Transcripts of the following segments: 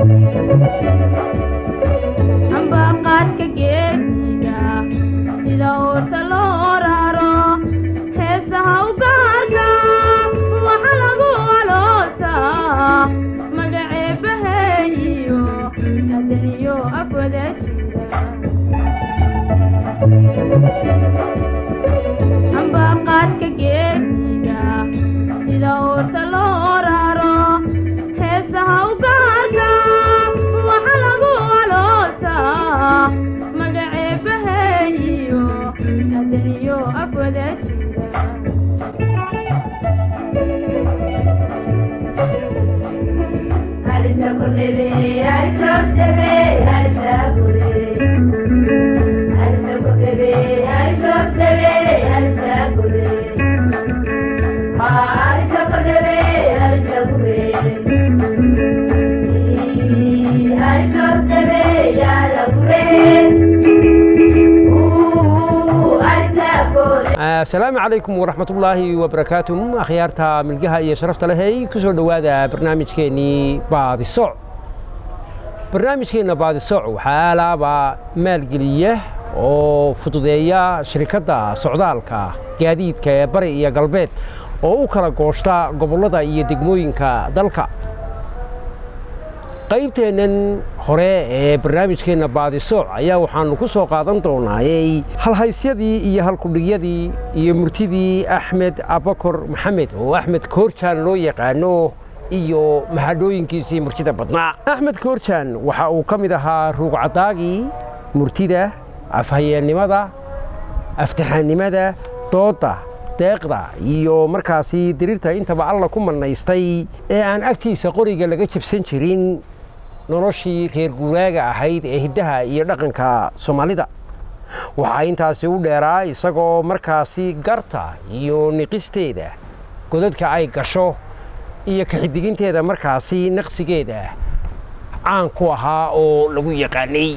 ambaqaadka geediga sida oorta loo raro heesaha u gaarka waxa lagu aloosaa magaceebaheeyo adaniyo afwada jira ambaqaadka geediga sida oorta loo raro heesaha u gaarka waxa lagu aloosaa magaceebaheeyo adaniyo afwada jira asalaamu calaykum waraxmatullaahi wabarakaatu akhyaarta milgaha iyo sharafta lehey ku soo dhowaada barnaamijkeennii baadisooc barnaamijkeenna baadisooc waxaa alaaba maalgeliya oo fududeeya shirkadda socdaalka gaadiidka ee bari iyo galbeed oo u kala gooshta gobollada iyo degmooyinka dalka qaybteennan hore ee barnaamijkeenna baadisooc ayaa waxaannu ku soo qaadan doonaayey halhaysyadii iyo halkudhigyadii iyo murtidii axmed abakor maxamed oo axmed koorjaan loo yaqaano iyo mahadhooyinkiisii murtida badnaa axmed koorjaan waxa uu ka mid ahaa ruugcadaagii murtida afhayeennimada aftaxaannimada doodda deeqda iyo markaasi diriirta intaba alla ku mannaystay ee aan agtiisa qoriga laga jabsan jirin noloshii reer guuraaga ahayd ee hiddaha iyo dhaqanka soomaalida waxaa intaasi u dheeraa isagoo markaasi garta iyo niqisteeda godadka ay gasho iyo kaxidiginteeda markaasi naqsigeeda caan ku ahaa oo lagu yaqaanay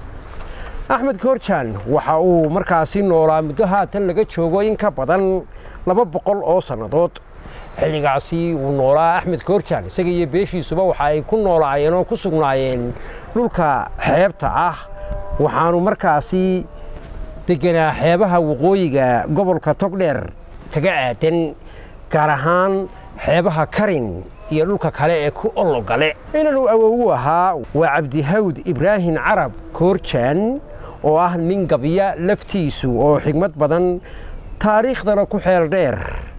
axmed koorjaan waxa uu markaasi noolaa muddo haatan laga joogo in ka badan laba boqol oo sannadood xilligaasi uu noolaa axmed koorjaan isaga iyo beeshiisuba waxa ay ku noolaayeen oo ku sugnaayeen dhulka xeebta ah waxaanu markaasi deganaa xeebaha waqooyiga gobolka togdheer kaga aadan gaar ahaan xeebaha karin iyo dhulka kale ee ku ologale inanu awowu ahaa waa cabdihawd ibraahim carab koorjaan oo ah nin gabya laftiisu oo xigmad badan taariikhdana ku xeel dheer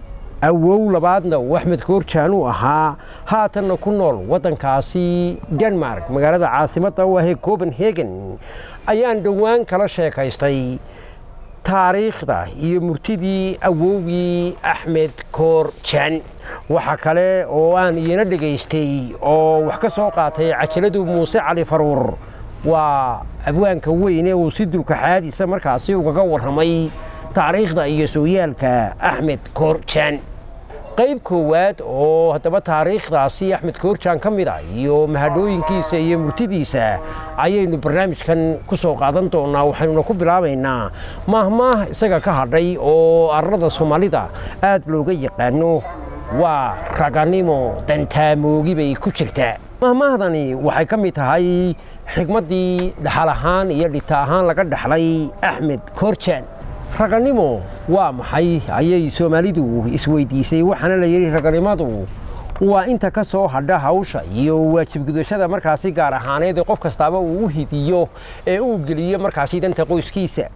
awow labaadna uu axmed koorjaan uu ahaa haatanna ku nool waddankaasi denmark magaalada caasimadda u ahee copenhagen ayaan dhowaan kala sheekaystay taariikhda iyo murtidii awowgii axmed koorjaan waxa kale oo aan iyana dhegaystay oo wax ka soo qaatay cajaladu muuse cali faruur waa abwaanka weyne uu si dulkaxaadiisa markaasi ugaga warramay taariikhda iyo sooyaalka axmed koorjaan qayb koowaad oo haddaba taariikhdaasi axmed koorjaan ka mid a iyo mahadhooyinkiisa iyo murtidiisa ayaynu barnaamijkan ku soo qaadan doonnaa waxaynuna ku bilaabaynaa maahmaah isaga ka hadhay oo arlada soomaalida aad looga yaqaano waa raganimo dantaamoogi bay ku jirtaa mahmaahdani waxay ka mid tahay xigmaddii dhaxal ahaan iyo dhita ahaan laga dhaxlay axmed koorjaan raganimo waa maxay ayay soomaalidu isweydiisay waxaana la yidhi raganimadu waa inta ka soo hadha hawsha iyo waajibgudashada markaasi gaar ahaaneed ee qof kastaaba uu u hidiyo ee uu geliyo markaasi danta qoyskiisa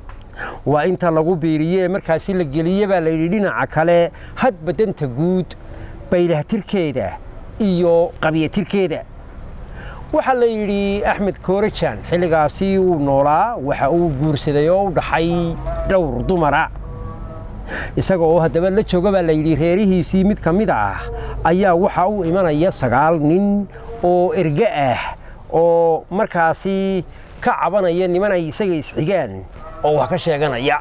waa inta lagu biiriye markaasi la geliye baa layidhi dhinaca kale hadba danta guud baylahtirkeeda iyo qabyatirkeeda waxaa la yidhi axmed koorajaan xilligaasi uu noolaa waxa uu guursaday oo u dhaxay dhowr dumara isaga oo haddaba la jooga baa la yidhi reerihiisii mid ka mid ah ayaa waxa u imanaya sagaal nin oo erge ah oo markaasi ka cabanaya niman ay isaga isxigaan oo wax ka sheeganaya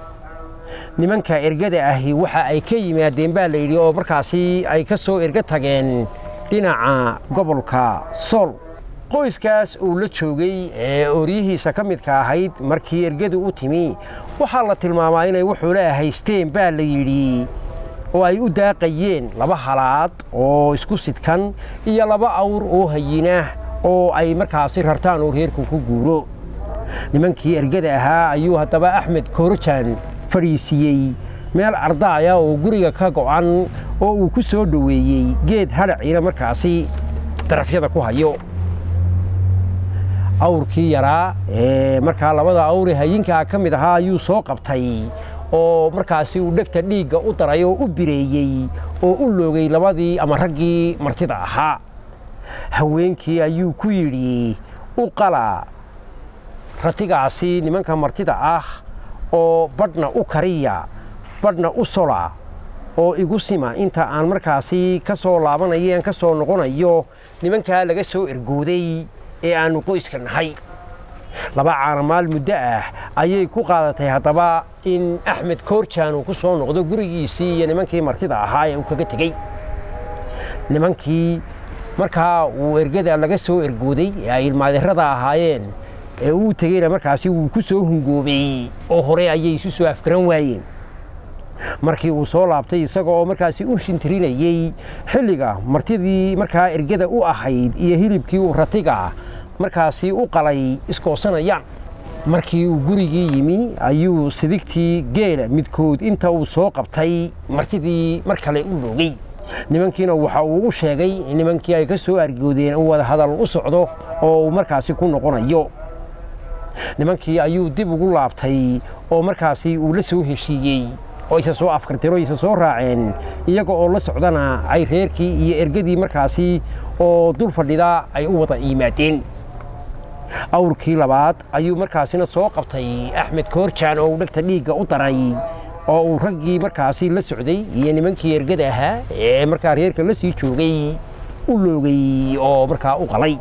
nimanka ergada ahi waxa ay ka yimaadeen baa la yidhi oo markaasi ay ka soo ergo tageen dhinaca gobolka sool qoyskaas uu la joogay ee oryihiisa ka midka ahayd markii ergadu u timi waxaa la tilmaamaa inay wuxuula haysteen baa la yidhi oo ay u daaqayeen laba halaad oo isku sidkan iyo laba awr oo hayina oo ay markaasi rartaan oo reerku ku guuro nimankii ergada ahaa ayuu haddaba axmed koorojaan fadhiisiiyey meel ardaaya oo guriga ka go'an oo uu ku soo dhoweeyey geed hadhaciina markaasi darafyada ku hayo awrkii yaraa ee markaa labada awre hayinkaa ka mid ahaa ayuu soo qabtay oo markaasi uu dhegta dhiigga u daray oo u bireeyey oo u loogay labadii ama raggii martida ahaa haweenkii ayuu ku yidhi u qala ratigaasi nimanka martida ah oo badhna u kariya badhna u sola oo igu sima inta aan markaasi ka soo laabanayo aan ka soo noqonayo nimankaa laga soo ergooday ee aannu qoyska nahay laba caanamaal muddo ah ayay ku qaadatay haddaba in axmed koorjaan uu ku soo noqdo gurigiisii iyo nimankii martida ahaa ee uu kaga tegey nimankii markaa uu ergada laga soo ergooday ee ay ilmaadeerada ahaayeen ee uu tegeyna markaasi wuu ku soo hungoobay oo hore ayay isu soo afgaran waayeen markii uu soo laabtay isaga oo markaasi u shintirinayey xilliga martidii markaa ergada u ahayd iyo hilibkii uu ratiga markaasi u qalay iskoosanayaan markii uu gurigii yimi ayuu sidigtii geela midkood inta uu soo qabtay martidii mar kale u loogay nimankiina waxa uu u sheegay in nimankii ay ka soo argoodeen uu wada hadal u socdo oo uu markaasi ku noqonayo nimankii ayuu dib ugu laabtay oo markaasi uu la soo heshiiyey oo isa soo afkarteen oo isa soo raaceen iyaga oo la socdana ay reerkii iyo ergadii markaasi oo dul fadhida ay u wada yimaadeen awrkii labaad ayuu markaasina soo qabtay axmed koorjaan oo uu dhegta dhiigga u daray oo uu raggii markaasi la socday iyo nimankii ergada ahaa ee markaa reerka la sii joogay u loogay oo markaa u qalay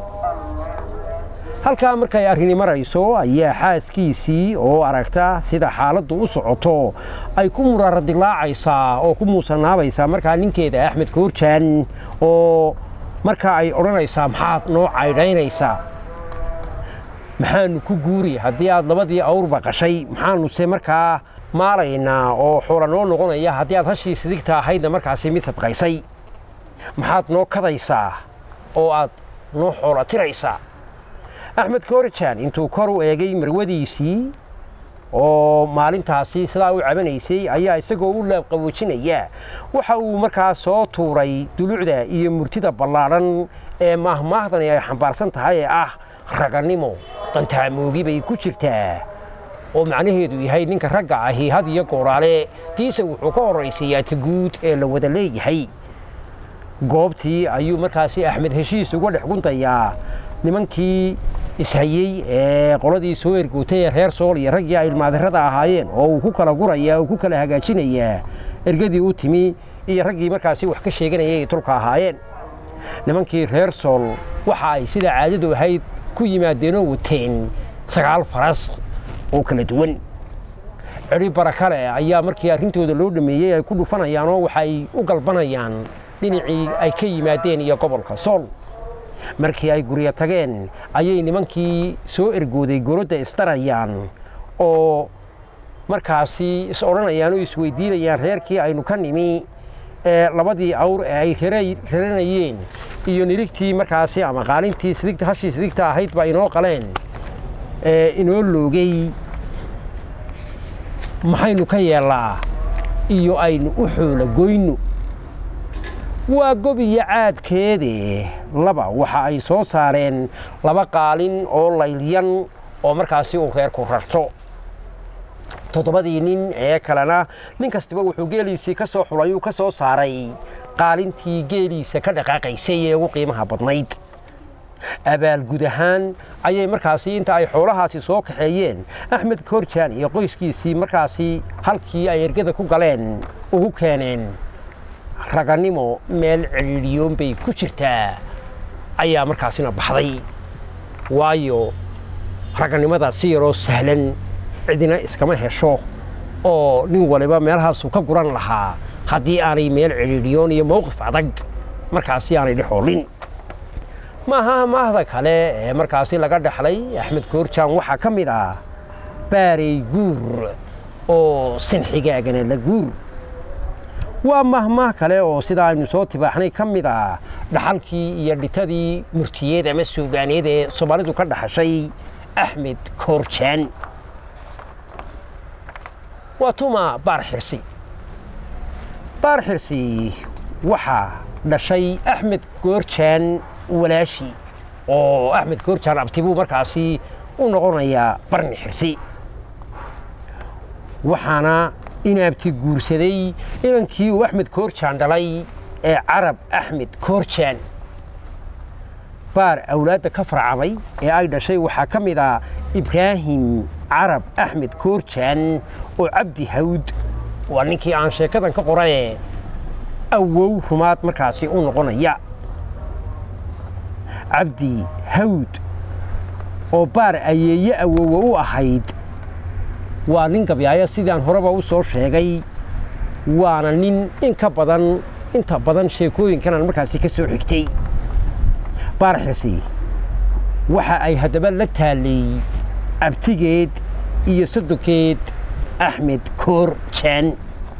halkaa markay arrini marayso ayaa xaaskiisii oo aragta sida xaaladdu u socoto ay ku muraaradilaacaysaa oo ku muusanaabaysaa markaa ninkeeda axmed koorjaan oo markaa ay odhanaysaa maxaad noo caydhaynaysaa maxaanu ku guuri haddii aad labadii awrba qashay maxaanu se markaa maalaynaa oo xoola noo noqonaya haddii aad hashii sidigta ahaydna markaasi mid sadqaysay maxaad noo kadaysaa oo aad noo xoola tiraysaa axmed koorjaan intuu kor u eegay marwadiisii oo maalintaasi sidaa u cabanaysay ayaa isagoo u laabqaboojinaya waxa uu markaa soo tuuray dulucda iyo murtida ballaadhan ee maahmaahdani ay xambaarsan tahay ee ah ragannimo qantaamoogii bay ku jirtaa oo macnaheedu yahay ninka ragga ahi had iyo gooraale tiise wuxuu ka horraysayaa ta guud ee la wada leeyahay goobtii ayuu markaasi axmed heshiis uga dhex guntayaa nimankii ishayey ee qoladii soo ergootay ee reer sool iyo raggii ay ilmaadirada ahaayeen oo uu ku kala gurayaa uu ku kala hagaajinayaa ergadii u timi iyo raggii markaasi wax ka sheeganayay ay tulka ahaayeen nimankii reer sool waxa ay sida caadadu ahayd ku yimaadeenoo wateen sagaal faras oo kala duwan ceri barakale ayaa markii arrintooda loo dhameeyey ay ku dhufanayaanoo waxay u galbanayaan dhinacii ay ka yimaadeen iyo gobolka sool markii ay guryo tageen ayay nimankii soo ergooday gorodda isdarayaan oo markaasi is odhanayaan oo isweydiinayaan reerkii aynu ka nimi ee labadii awr ee ay raranayeen iyo nirigtii markaasi ama qaalintii sidigta hashii sidigta ahayd baa inoo qaleen ee inoo loogay maxaynu ka yeellaa iyo aynu u xoola goyno waa gob iyo caadkeede laba waxa ay soo saareen laba qaalin oo laylyan oo markaasi uu reerku rarto toddobadii nin ee kalena nin kastaba wuxuu geeliisii ka soo xulay uu ka soo saaray qaalintii geeliisa ka dhaqaaqaysay ee ugu qiimaha badnayd abaalgud ahaan ayay markaasi inta ay xoolahaasi soo kaxeeyeen axmed koorjaan iyo qoyskiisii markaasi halkii ay ergada ku galeen ugu keeneen ragannimo meel cidhiidhiyoon bay ku jirtaa ayaa markaasina baxday waayo ragannimada si yaroo sahlan cidina iskama hesho oo nin waliba meelhaasuu ka guran lahaa haddii aanay meel cidhiidhiyoon iyo mowqif adag markaasi aanay dhexoolin maaha maahda kale ee markaasi laga dhexlay axmed koorjaan waxaa ka mid ah baarey guur oo sinxigaagana la guur waa mahmaah kale oo sida aynu soo tibaaxnay ka mid ah dhaxalkii iyo dhitadii murtiyeed ama suugaaneed ee soomaalidu ka dhaxashay axmed koorjaan waa tuma baar xirsi baar xirsi waxaa dhashay axmed koorjaan walaashi oo axmed koorjaan abtibuu markaasi u noqonayaa barni xirsi waxaana inaabti guursaday inankii uu axmed koorjaan dhalay ee carab axmed koorjaan baar awlaadda ka farcamay ee ay dhashay waxaa ka mid ah ibraahim carab axmed koorjaan oo cabdi hawd waa ninkii aan sheekadan ka qoraye awow rumaad markaasi u noqonaya cabdi hawd oo baar ayeeye awowa u ahayd waa nin gabyaayo sidaan horeba u soo sheegay waana nin in ka badan inta badan sheekooyinkanaan markaasi ka soo xigtay baar xirsi waxa ay haddaba la taallay abtigeed iyo sodonkeed axmed koor jaan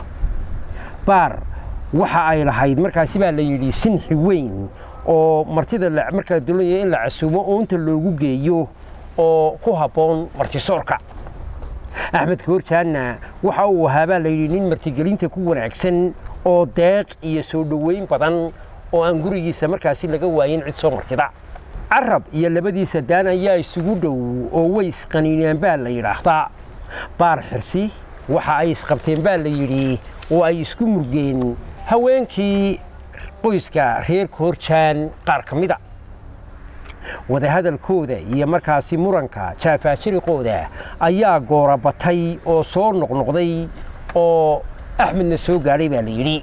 baar waxa ay lahayd markaasi baa la yidhi sinxi weyn oo martida markaa doonaya in la casuumo oo inta loogu geeyo oo ku habboon martisoorka axmed koorjaanna waxa uu ahaa baa la yidhi nin martigelinta ku wanaagsan oo deeq iyo soo dhoweyn badan oo aan gurigiisa markaasi laga waayin cid soo martida carab iyo labadiisa daan ayaa isugu dhow oo way isqaniineen baa la yidhaahdaa baar xirsi waxa ay isqabteen baa la yidhi oo ay isku murgeen haweenkii qoyska reer koorjaan qaar ka mida wadahadalkooda iyo markaasi muranka jaafaajiriqooda ayaa goora batay oo soo noqnoqday oo axmedna soo gaadhay baa la yidhi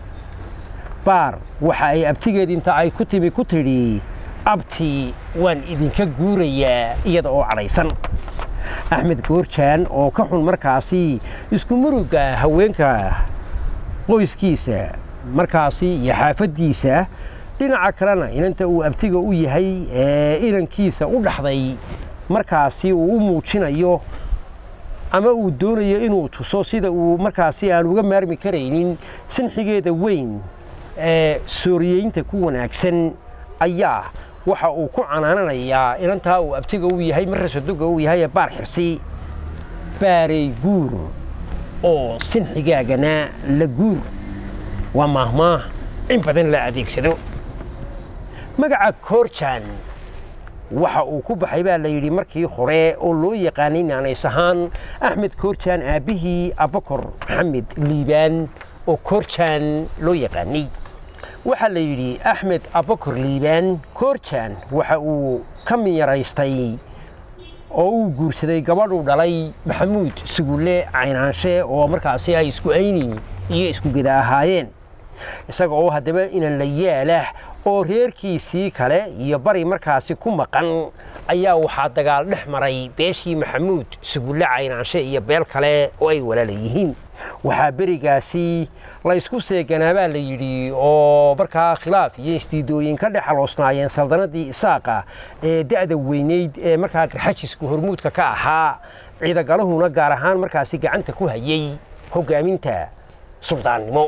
baar waxa ay abtigeed inta ay ku timi ku tidhi abti waan idinka guurayaa iyada oo cadhaysan axmed goorjaan oo ka xun markaasi isku murugga haweenka qoyskiisa markaasi iyo xaafaddiisa dhinaca kalena inanta uu abtiga u yahay ee inankiisa u dhaxday markaasi uu u muujinayo ama uu doonayo inuu tuso sida uu markaasi aan uga maarmi karaynin sinxigeeda weyn ee sooriyeynta ku wanaagsan ayaa waxa uu ku canaananayaa inantaa uu abtiga u yahay marra sadoga u yahay ee baar xirsi baaray guur oo sinxigaagana la guur waa maahmaah in badan la adeegsado magaca koorjaan waxa uu ku baxay baa la yidhi markii hore oo loo yaqaanay naanays ahaan axmed koorjaan aabbihii abakor maxamed liibaan oo koorjaan loo yaqaanay waxaa la yidhi axmed abakor liibaan koorjaan waxa uu ka miyaraystay oo uu guursaday gabadhuu dhalay maxamuud sugulle caynaanshe oo markaasi ay isku ayni iyo isku geda ahaayeen isaga oo haddaba inan la yaalah oo reerkiisii kale iyo bari markaasi ku maqan ayaa waxaa dagaal dhex maray beeshii maxamuud sugulle caynaanshe iyo beel kale oo ay walaala yihiin waxaa berigaasi la ysku seeganaa baa la yidhi oo markaa khilaaf iyo isdiidooyin ka dhex aloosnaayeen saldanadii isaaqa ee da'da weyneyd ee markaa garxajisku hormuudka ka ahaa ciidagalahuna gaar ahaan markaasi gacanta ku hayay hoggaaminta suldaannimo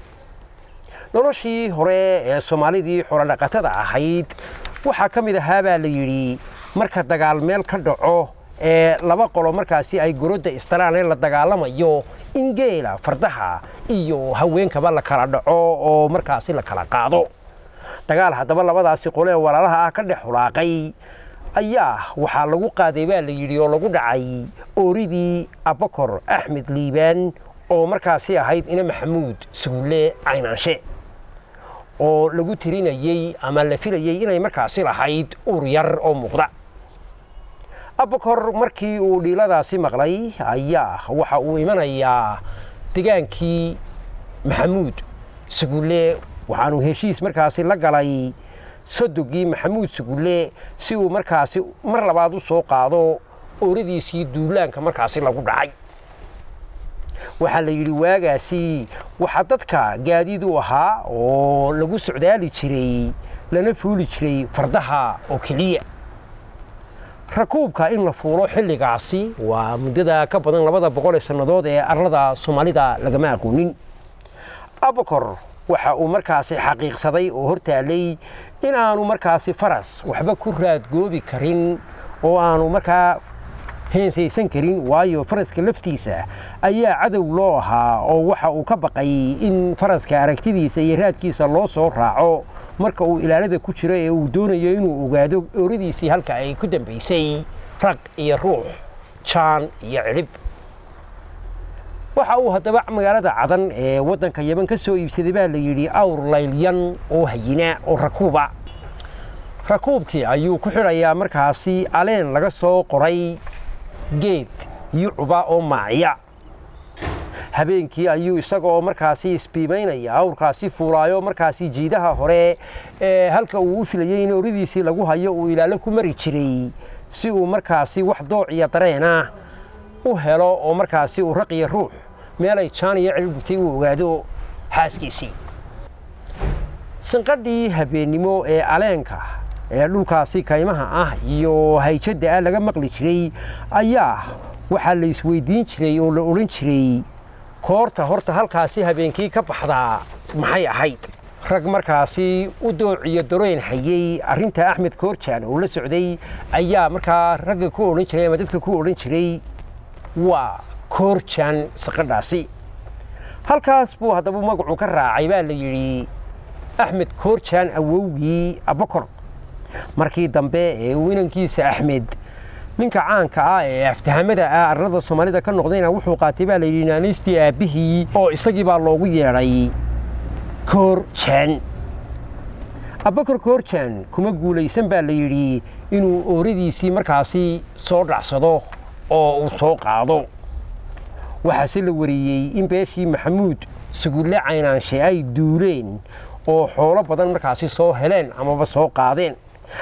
noloshii hore ee soomaalidii xorodhaqatada ahayd waxaa ka mid ahaa baa la yidhi marka dagaal meel ka dhaco ee laba qolo markaasi ay gorodda istalaan ee la dagaalamayo in geela fardaha iyo haweenkaba la kala dhaco oo markaasi la kala qaado dagaal haddaba labadaasi qole ee walaalaha ah ka dhex hulaaqay ayaa waxaa lagu qaaday baa la yidhi oo lagu dhacay ooridii abakor axmed liibaan oo markaasi ahayd ina maxamuud sugulle caynaanshe oo lagu tirinayey ama la filayey inay markaasi lahayd uur yar oo muuqda abakor markii uu dhiiladaasi maqlay ayaa waxa uu imanayaa degaankii maxamuud sugulle waxaanu heshiis markaasi la galay sodogii maxamuud sugulle si uu markaasi mar labaad u soo qaado ooradiisii duulaanka markaasi lagu dhacay waxaa la yidhi waagaasi waxaa dadka gaadiid u ahaa oo lagu socdaali jiray lana fuuli jiray fardaha oo keliya rakuubka in la fuulo xilligaasi waa muddada ka badan labada boqol ee sannadood ee arlada soomaalida lagama aqoonin abakor waxa uu markaasi xaqiiqsaday oo hortaalay in aanu markaasi faras waxba ku raadgoobi karin oo aanu markaa heensaysan karin waayo faraska laftiisa ayaa cadow loo ahaa oo waxa uu ka baqay in faraska aragtidiisa iyo raadkiisa loo soo raaco marka uu ilaalada ku jiro ee uu doonayo inuu ogaado ooradiisii halka ay ku dambaysay rag iyo ruux jaan iyo cilib waxa uu haddaba magaalada cadan ee waddanka yaman ka soo iibsaday baa la yidhi awr laylyan oo hayina oo rakuuba rakuubkii ayuu ku xidhayaa markaasi aleen laga soo qoray geed yucuba oo maaciya habeenkii ayuu isagaoo markaasi isbiimaynaya awrkaasi fuulaayo markaasi jiidaha hore ee halka uu u filayey in ooridiisii lagu hayo uu ilaalo ku mari jiray si uu markaasi wax dooc iyo dareena u helo oo markaasi uu raqiyo ruux meelay jaan iyo cilbugtay uu ogaado xaaskiisii sanqadhii habeennimo ee aleenka ee dhulkaasi kaymaha ah iyo hayjadda ah laga maqli jiray ayaa waxaa la isweydiin jiray oo la odhan jiray koorta horta halkaasi habeenkii ka baxdaa maxay ahayd rag markaasi u doociyo daroyn hayey arrinta axmed koorjaan oo la socday ayaa markaa ragga ku odhan jiray ama dadka ku odhan jiray waa koorjaan saqadhaasi halkaas buu haddaba magacu ka raacay baa la yidhi axmed koorjaan awowgii abakor markii dambe ee uu inankiisa axmed ninka caanka ah ee aftahamada ah arlada soomaalida ka noqdayna wuxuu qaatay baa layidhi naaniistii aabbihii oo isagii baa loogu yeedhay koorjaan abakor koorjaan kuma guulaysan baa la yidhi inuu ooradiisii markaasi soo dhacsado oo uu soo qaado waxaase la wariyey in beeshii maxamuud sugulle caynaanshe ay duuleen oo xoolo badan markaasi soo heleen amaba soo qaadeen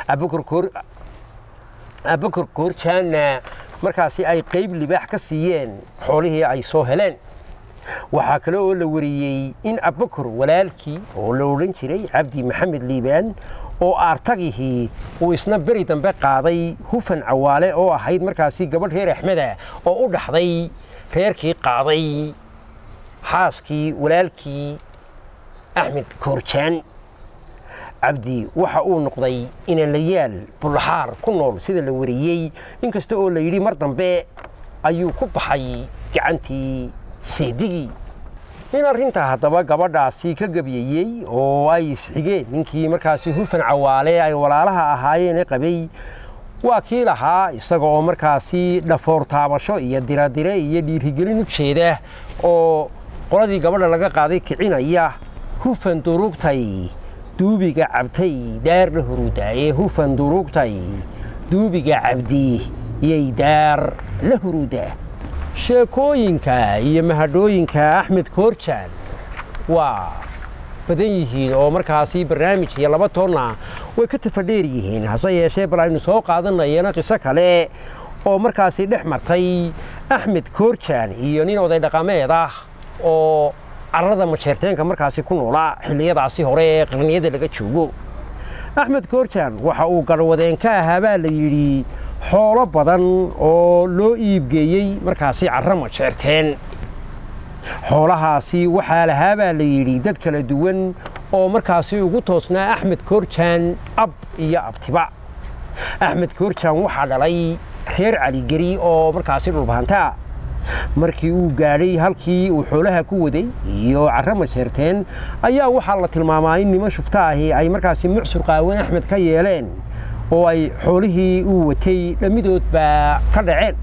abakor koorjaanna markaasi ay qayb libaax ka siiyeen xoolihii ay soo heleen waxaa kale oo la wariyey in abakor walaalkii oo la odhan jiray cabdi maxamed liibaan oo aartagihii uu isna beri dambe qaaday hufan cawaale oo ahayd markaasi gabadh reer axmeda oo u dhaxday reerkii qaaday xaaskii walaalkii axmed koorjaan cabdi waxa uu noqday inanlayaal bullaxaar ku nool sida la wariyey inkasta oo la yidhi mar dambe ayuu ku baxay gacantii seedigii in arrintaa haddaba gabadhaasi ka gebiyeyey oo ay isxigeen ninkii markaasi hufan cawaale ay walaalaha ahaayeene qabay waa kii lahaa isaga oo markaasi dhafoor taabasho iyo diradire iyo dhiirigelin u jeeda oo qoladii gabadha laga qaaday kicinaya hufan durugtay duubiga cabtay daar la huruudaaye hufan durugtay duubiga cabdi yay daar la huruudaa sheekooyinka iyo mahadhooyinka axmed koorjaan waa badan yihiin oo markaasi barnaamij iyo laba toonna way ka tafadheer yihiin hase yeeshee bal aynu soo qaadanayana qiso kale oo markaasi dhex martay axmed koorjaan iyo nin oday dhaqameed ah oo carrada masheerteenka markaasi ku noolaa xilliyadaasi hore ee qarniyada laga joogo axmed koorjaan waxa uu garwadeen ka ahaa baa la yidhi xoolo badan oo loo iibgeeyey markaasi carro majeerteen xoolahaasi waxaa lahaa baa la yidhi dad kala duwan oo markaasi ugu toosnaa axmed koorjaan ab iyo abtiba axmed koorjaan waxaa dhalay reer caligeri oo markaasi dhulbahantaa markii uu gaadhay halkii uu xoolaha ku waday iyo carro masheerteen ayaa waxaa la tilmaamaa in niman shufta ahi ay markaasi mucsur qaawan axmed ka yeeleen oo ay xoolihii uu watay dhammidood baa ka dhaceen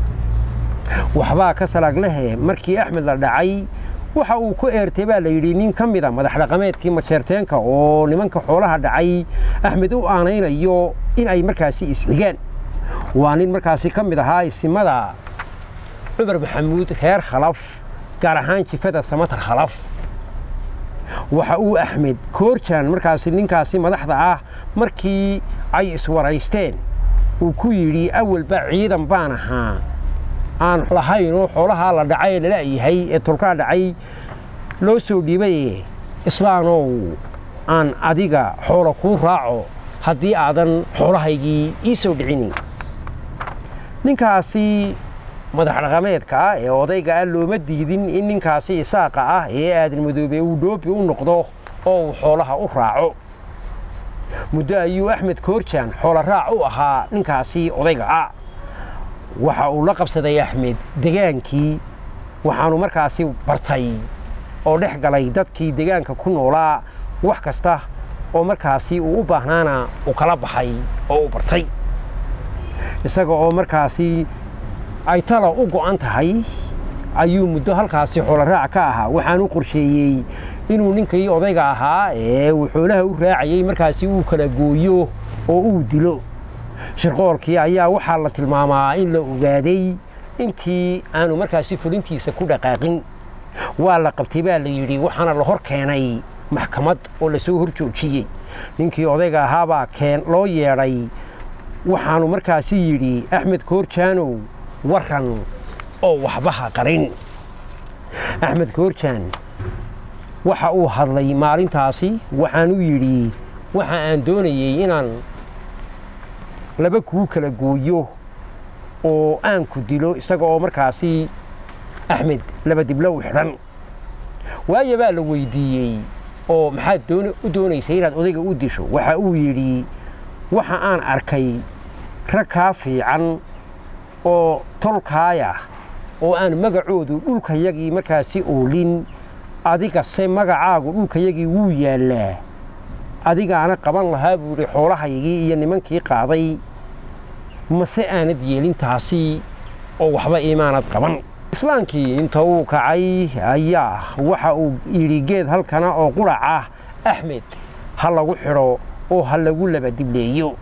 waxbaa ka salaglehe markii axmed la dhacay waxa uu ku eertay baa la yidhi nin ka mida madax dhaqameedkii masheerteenka oo nimanka xoolaha dhacay axmed u aanaynayo in ay markaasi isxigaan waa nin markaasi ka mid ahaa isimada cumar maxamuud reer khalaf gaar ahaan jifada samatar khalaf waxa uu axmed koorjaan markaasi ninkaasi madaxda ah markii ay iswaraysteen uu ku yidhi awalba ciidan baan ahaa aan lahayn oo xoolahaa la dhacay ee lalayahay ee tolkaa dhacay loo soo dhiibay islaanow aan adiga xoolo kuu raaco haddii aadan xoolahaygii ii soo dhicinin ninkaasi madax dhaqameedka ah ee odayga ah looma diidin in ninkaasi isaaqa ah ee aadan madoobe uu dhoobi u noqdo oo uu xoolaha u raaco muddo ayuu axmed koorjaan xoolo raac u ahaa ninkaasi odayga ah waxa uu la qabsaday axmed degaankii waxaanu markaasi bartay oo dhex galay dadkii degaanka ku noolaa wax kasta oo markaasi uu u baahnaana uu kala baxay oo uu bartay isaga oo markaasi ay tala u go'an tahay ayuu muddo halkaasi xoolo raac ka ahaa waxaanu qorsheeyey inuu ninkii odayga ahaa ee uu xoolaha u raacayey markaasi uu kala gooyo oo uu dilo shirqoolkii ayaa waxaa la tilmaamaa in la ogaaday intii aanu markaasi fulintiisa ku dhaqaaqin waa la qabtay baa la yidhi waxaana la hor keenay maxkamad oo lasoo hor joojiyey ninkii odayga ahaabaa keen loo yeedhay waxaanu markaasi yidhi axmed koorjaanow waran oo waxbaha qarin axmed koorjaan waxa uu hadlay maalintaasi waxaanu yidhi waxa aan doonayey inaan laba kuu kala gooyo oo aan ku dilo isaga oo markaasi axmed laba diblo u xidhan waayo baa la weydiiyey oo maxaad u doonaysay inaad odayga u disho waxa uu yidhi waxa aan arkay rag kaa fiican oo tolkaaya oo aan magacoodu dhulkayagii markaasi oolin adigase magacaagu dhulkayagii wuu yaallaa adigaana qaban lahaa buu yidhi xoolahaygii iyo nimankii qaaday mase aanad yeelintaasi oo waxba imaanad qaban islaankii inta uu kacay ayaa waxa uu yidhi geed halkana oo qurac ah axmed ha lagu xidho oo ha lagu laba dibleeyo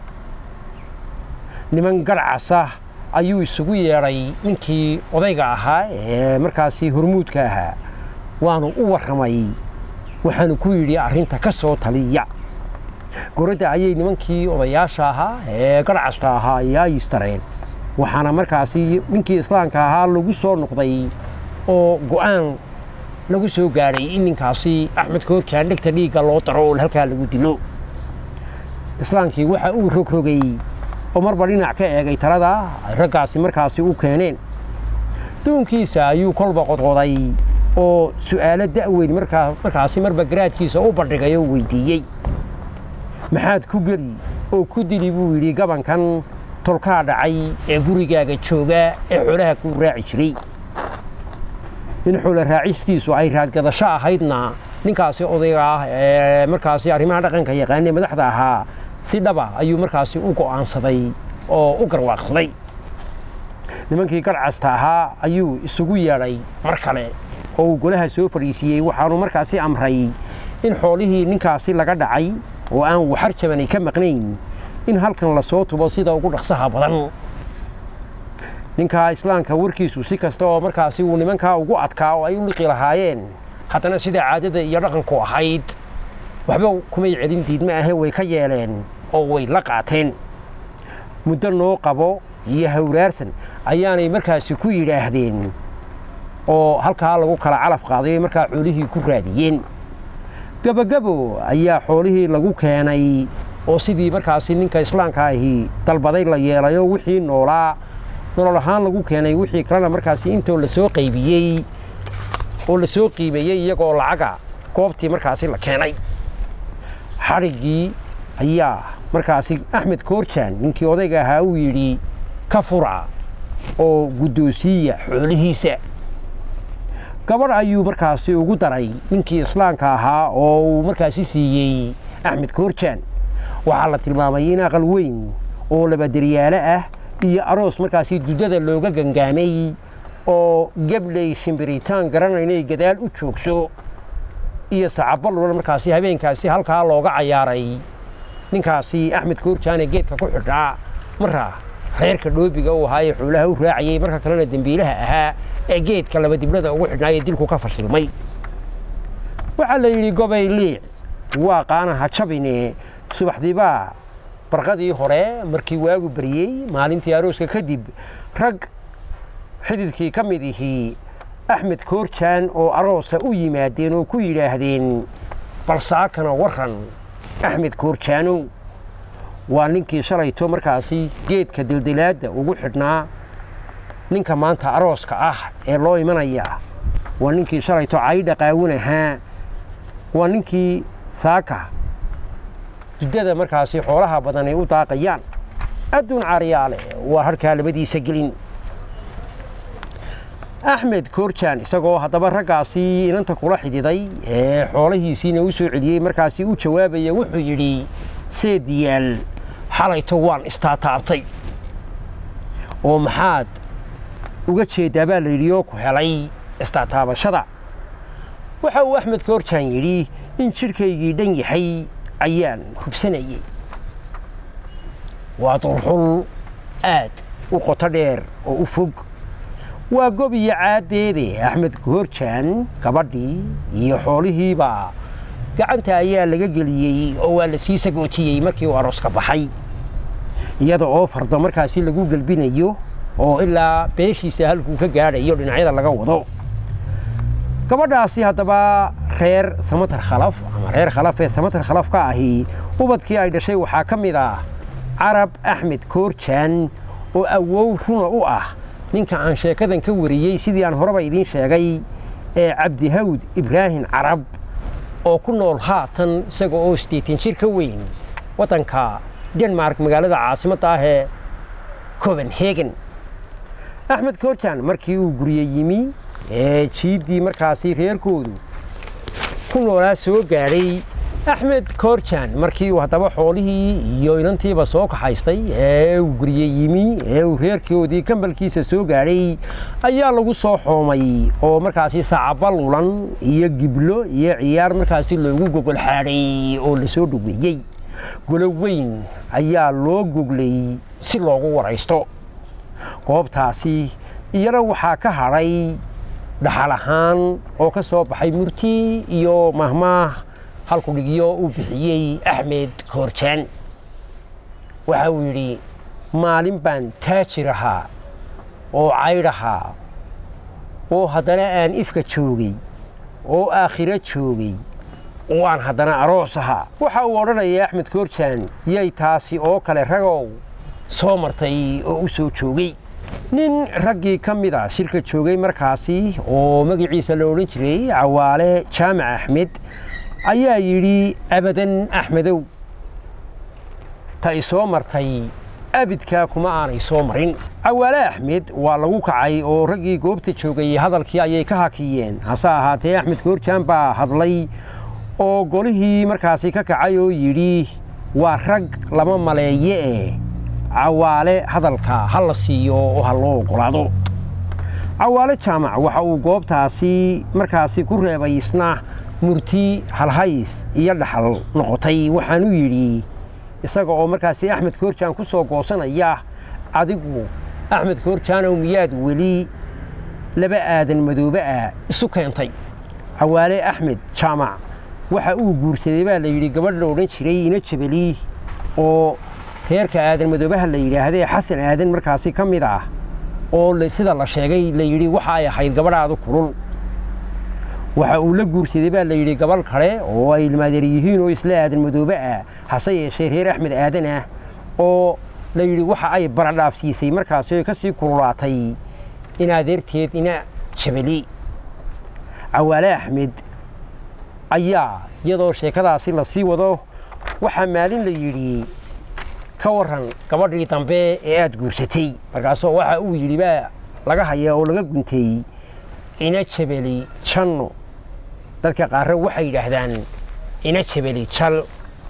niman garcasa ayuu isugu yeedhay ninkii odayga ahaa ee markaasi hormuudka ahaa waanu u warramay waxaanu ku yidhi arrinta ka soo taliya goradda ayay nimankii odayaasha ahaa ee garcasta ahaa ayaa yistareen waxaana markaasi ninkii islaamka ahaa lagu soo noqday oo go'aan lagu soo gaadhay in ninkaasi axmed koorjaan dhegta dhiigga loo daro oo halkaa lagu dilo islaamkii waxa uu rogrogay oo marba dhinac ka eegay talada ay raggaasi markaasi u keeneen duunkiisa ayuu kolba qodqoday oo su'aalo da'weyn markaasi marba garaadkiisa u bandhigay oo weydiiyey maxaad ku geli oo ku dili buu yidhi gabankan tolkaa dhacay ee gurigaaga jooga ee xoolaha kuu raaci jiray in xoolo raacistiisu ay raadgadasho ahaydna ninkaasi odayga ah ee markaasi arrimaha dhaqanka yaqaanee madaxda ahaa si dhaba ayuu markaasi u go'aansaday oo u garwaaqsaday nimankii garcasta ahaa ayuu isugu yeedhay mar kale oo uu golaha soo fadhiisiiyey waxaanu markaasi amray in xoolihii ninkaasi laga dhacay oo aan waxar jabani ka maqnayn in halkan lasoo tubo sida ugu dhaqsaha badan ninkaa islaamka warkiisu si kasta oo markaasi uu nimankaa ugu adkaa oo ay u liqi lahaayeen haddana sida caadada iyo dhaqanku ahayd waxba kumay celin diidma ahe way ka yeeleen oo way la qaateen muddo noo qabo iyo hawraarsan ayaanay markaasi ku yidhaahdeen oo halkaa lagu kala calaf qaaday markaa xoolihii ku raadiyeen gabogabo ayaa xoolihii lagu keenay oo sidii markaasi ninka islaamka ahi dalbaday la yeelayo wixii noolaa nolol ahaan lagu keenay wixii kalena markaasi intoo lasoo qaybiyey oo lasoo qiimeeyey iyagoo lacaga goobtii markaasi la keenay xadhiggii ayaa markaasi axmed koorjaan ninkii odayga ahaa uu yidhi ka fura oo guddoosiiya xoolihiisa gabadh ayuu markaasi ugu daray ninkii islaamka ahaa oo uu markaasi siiyey axmed koorjaan waxaa la tilmaamay in aqal weyn oo labaderyaalo ah iyo aroos markaasi duddada looga gangaamay oo gabley shimbiritaan garanaynay gadaal u joogso iyo sacabalula markaasi habeenkaasi halkaa looga cayaaray ninkaasi axmed koorjaane geedka ku xidhaa marra reerka dhoobiga uu ahaa ee xoolaha u raacayey marka kalena dembiilaha ahaa ee geedka laba diblada ugu xidhnaayee dilku ka fashilmay waxaa la yidhi gobay liic waa qaanaha jabine subaxdiibaa barqadii hore markii waagu baryey maalintii arooska kadib rag xididkii ka mid ihii axmed koorjaan oo aroosa u yimaadeen oo ku yidhaahdeen balsaakana waran axmed koorjaanow waa ninkii shalayto markaasi geedka dildilaadda ugu xidhnaa ninka maanta arooska ah ee loo imanaya waa ninkii shalayto caydha qaawin ahaa waa ninkii saaka duddada markaasi xoolaha badan ay u daaqayaan adduun caariyaale waa harkaa labadiisa gelin axmed koorjaan isagoo haddaba raggaasi inanta kula xidhiday ee xoolahiisiina u soo celiyey markaasi u jawaabaya wuxuu yidhi seediyaal xalayto waan istaataabtay oo maxaad uga jeeddaa baa la yidhi oo ku helay istaataabashada waxa uu axmed koorjaan yidhi in jidhkaygii dhan yahay ayaan hubsanayey waa dulxul aad u qoto dheer oo u fog waa gob iyo caaddeede axmed koorjaan gabadhii iyo xoolihiiba gacanta ayaa laga geliyey oo waa la sii sagootiyey markii uu arooska baxay iyada oo fardo markaasi lagu gelbinayo oo ilaa beeshiisa halkuu ka gaadhayo dhinacyada laga wado gabadhaasi haddaba reer samatar khalaf ama reer khalaf ee samatar khalaf ka ahi ubadkii ay dhashay waxaa ka mid ah carab axmed koorjaan oo awow runa u ah ninka aan sheekadan ka wariyey sidii aan horeba idiin sheegay ee cabdihawd ibraahim carab oo ku nool haatan isaga oo sideetan jir ka weyn waddanka denmark magaalada caasimadda ah ee copenhagen axmed koorjaan markii uu gurye yimi ee jiiddii markaasi reerkoodu ku noolaa soo gaadhay axmed koorjaan markii uu haddaba xoolihii iyo inantiiba soo kaxaystay ee uu gurye yimi ee uu reerkoodii kambalkiisa soo gaadhay ayaa lagu soo xoomay oo markaasi saacaba lulan iyo giblo iyo ciyaar markaasi loogu gogol xaadhay oo lasoo dhoweeyey golo weyn ayaa loo goglay si loogu waraysto goobtaasi iyana waxaa ka hadhay dhaxal ahaan oo ka soo baxay murti iyo mahmaah halku dhigyo uu bixiyey axmed koorjaan waxa uu yidhi maalin baan taajir ahaa oo caydh ahaa oo haddana aan ifka joogay oo aakhiro joogay oo aan haddana aroos ahaa waxa uu odhanaya axmed koorjaan yay taasi oo kale ragow soo martay oo u soo joogay nin raggii ka mid a shirka joogay markaasi oo magaciisa la odhan jiray cawaale jaamac axmed ayaa yidhi abadan axmedow ta i soo martay abidkaa kuma aanay soo marin cawaale axmed waa lagu kacay oo raggii goobta joogay hadalkii ayay ka hakiyeen hase ahaatee axmed koorjaan baa hadlay oo golihii markaasi ka kacay oo yidhi waa rag lama maleeye eh cawaale hadalka ha la siiyo oo ha loo ogolaado cawaale jaamac waxa uu goobtaasi markaasi ku reebay isna murti halhays iyo dhaxal noqotay waxaanu yidhi isaga oo markaasi axmed koorjaan ku soo goosanaya adigu axmed koorjaanow miyaad weli laba aadan madoobe ah isu keentay cawaale axmed jaamac waxa uu guursaday baa la yidhi gabadh la odhan jiray ina jabali oo reerka aadan madoobaha la yidhaahdee xasan aadan markaasi ka mid ah oo sida la sheegay la yidhi waxa ay ahayd gabadhaadu kulul waxa uu la guursaday baa la yidhi gabadh kale oo ay ilmaadeer yihiin oo isla aadan madoobe ah hase yeeshee reer axmed aadan ah oo la yidhi waxa ay baradhaafsiisay markaasi oy ka sii kululaatay in adeerteed ina jabali cawaale axmed ayaa iyadoo sheekadaasi la sii wado waxaa maalin la yidhi ka waran gabadhii dambe ee aada guursatay markaasoo waxa uu yidhi baa laga haya oo laga guntay ina jabeli janno dadka qaarre waxay yidhaahdaan ina jabeli jal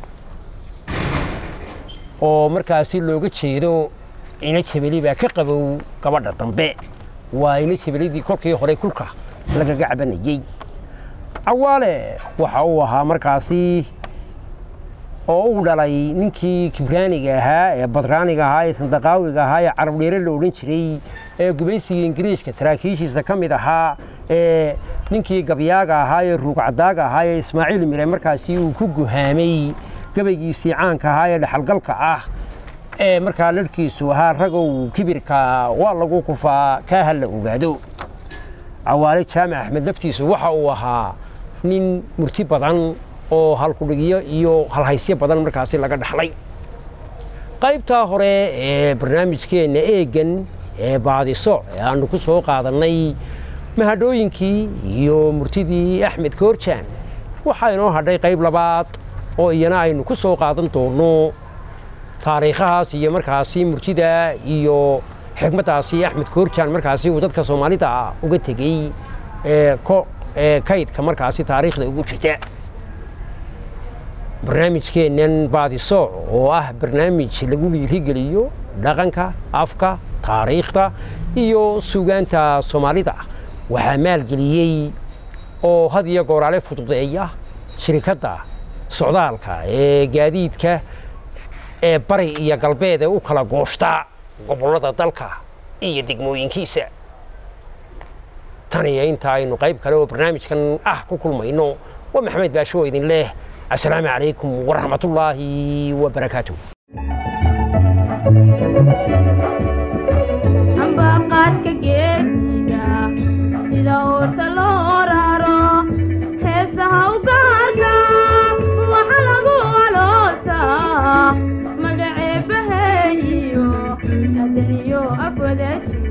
oo markaasi looga jeedo ina jabeli baa ka qabow gabadha dambe waa ina jabelidii kolkii hore kulka lagaga cabanayey cawaale waxa uu ahaa markaasi oo uu dhalay ninkii kibraaniga ahaa ee badraaniga ahaa ee sandaqaawiga ahaa ee carab dheere la odhan jiray ee gubaysiga ingiriishka saraakiishiisa ka mid ahaa ee ninkii gabyaaga ahaa ee ruugcadaaga ahaa ee ismaaciil mire markaasi uu ku guhaamay gabaygiisii caanka ahaa ee dhexalgalka ah ee markaa larhkiisu ahaa ragow kibirka waa lagu kufaa kaa ha la ogaado cawaale jaamac axmed laftiisu waxa uu ahaa nin murti badan oo halkudhigyo iyo halhaysyo badan markaasi laga dhaxlay qaybtaa hore ee barnaamijkeenna eegan ee baadiso ee aanu ku soo qaadannay mahadhooyinkii iyo murtidii axmed koorjaan waxaa inoo hadhay qayb labaad oo iyana aynu ku soo qaadan doonno taariikhahaas iyo markaasi murtida iyo xigmaddaasi axmed koorjaan markaasi uu dadka soomaalida uga tegey kaydka markaasi taariikhda ugu jirta barnaamijkeennan baadisooc oo ah barnaamij lagu dhiirigeliyo dhaqanka afka taariikhda iyo sugaanta soomaalida waxaa maalgeliyey oo had iyo gooraale fududeeya shirikadda socdaalka ee gaadiidka ee bari iyo galbeed ee u kala gooshta gobollada dalka iyo degmooyinkiisa tan iyo inta aynu qayb kale oo barnaamijkan ah ku kulmayno waa maxamed baasho oo idin leh assalaamu calaykum waraxmatullaahi wabarakaatu ambaqaadka geesiga sida uurta loo raro heesaha u gaarka waxa lagu aloosaa magaceebaheeyo adaniyo afwada jira